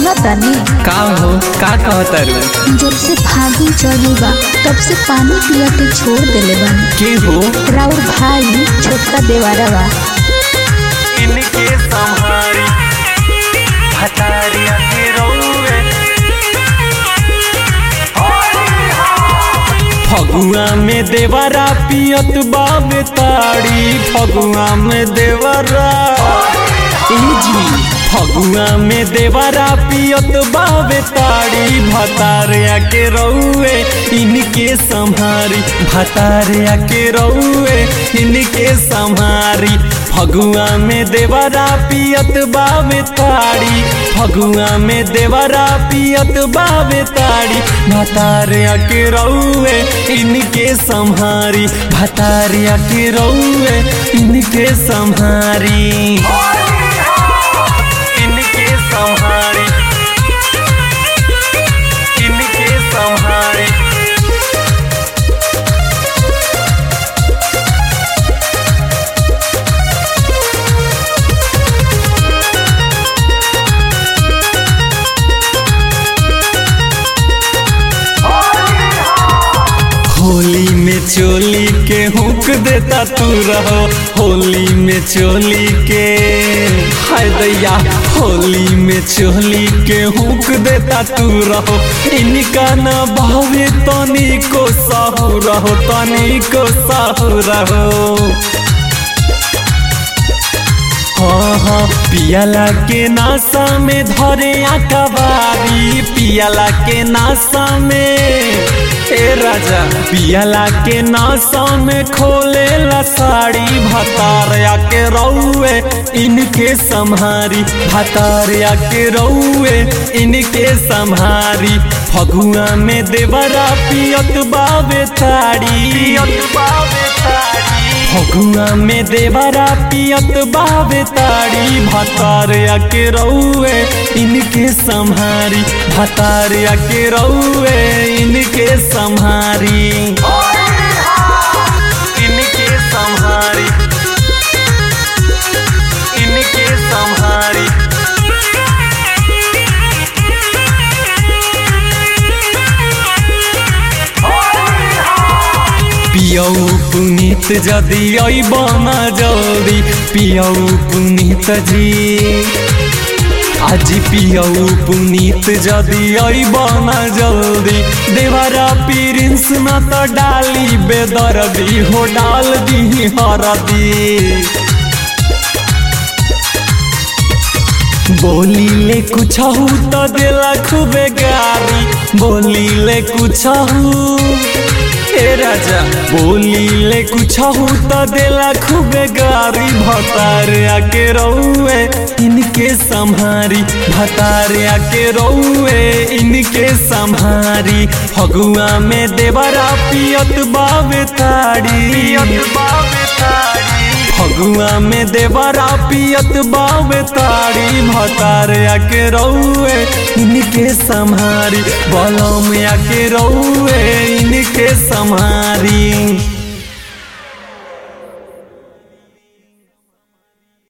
तानी का हो का कहतारू जब से फागुन चढ़ल बा तब से पानी पिया के छोड़ देले बानी के हो राउर भाई छोटका देवारा बा इनके संहारी हतारिया के रौवे फगुआ में देवरा पियत बाबे ताड़ी फगुआ में देवरा ए जी फगुआ में देवरा पियत बाबे ताड़ी भतारिया के रौए इनके संहारी भतारिया के रौए इनके संहारी फगुआ में देवरा पियत बाबे ताड़ी फगुआ में देवरा पियत बाबे ताड़ी भतारिया के रौए इनके संहारी भतारिया के रौए इनके संहारी इनके संहारी इनके संहारी होली में चोली के हुक देता तू रहो होली में चोली के हाय दैया होली में चोली के हुक देता तू रहो इनका न भावे तनी को साहू रहो तनी को साहू रहो हाँ हाँ पियाला के नासा में धरे आकाबारी पियाला के नासा में ए राजा पियाला के नासा में खोले ला साड़ी भतारिया के रौए इनके संहारी भतारिया के रौए इनके संहारी फगुआ में देवरा पियत बाबे ताड़ी पियत बावे तारी फगुआ में देवरा पियत बाबे ताड़ी भतारिया के रौए इनके संहारी भतारिया के रौए इनके संहारी इनके संहारी इनके संहारी पियऊ पुनीत जदि अबना जल्दी पियऊ पुनीत जी आज पियऊ पुनीत जदि अबना जल्दी देवरा प्रिंस न तो डाली बेदर्दी हो डाल दी हरदी बोली ले कुछ तो दिला खूबे गारी बोली ले कुछ ए राजा बोली ले कुछ तो दिला खूबे गारी भतार आके रौए इनके संहारी भतार आके रौए इनके संहारी फगुआ में देवरा पियत बाबे ताड़ी पियत बावे तारी फगुआ में देवरा पियत बाबे ताड़ी भतार आके रौए इनके संहारी बलम आके रौए इनके संहारी